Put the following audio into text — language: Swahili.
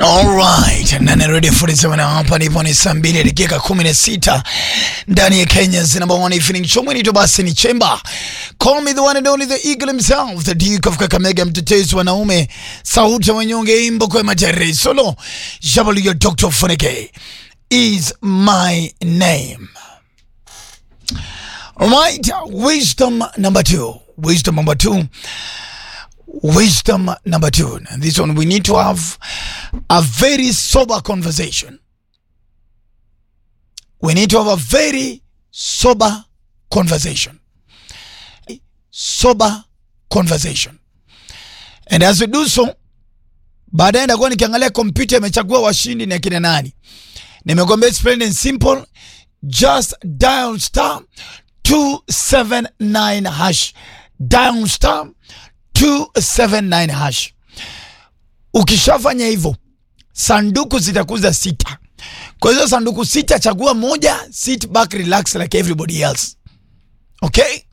Alright, nane ready 47 na hapa nipo ni saa mbili dakika kumi na sita ndani ya Kenya's number one evening show. Mwenito basi ni Chemba. Call me the one and only the eagle himself, the Duke of Kakamega, mtetezi wanaume, sauti ya wanyonge, imbo kwa majari solo. Jabali your Dr. Funike is my name. Alright, wisdom number two. Wisdom number two. Wisdom number two. And this one, we need to have a very sober conversation. We need to have a very sober conversation. Sober conversation. And as we do so, baadaye ndakuwa nikiangalia kompyuta imechagua washindi ni akina nani. Nimekwambia it's plain and simple. Just dial star 279 hash. Dial star 279 hash. Ukishafanya hivyo, sanduku zitakuza sita. Kwa hizo sanduku sita, chagua moja, sit back, relax like everybody else. Okay?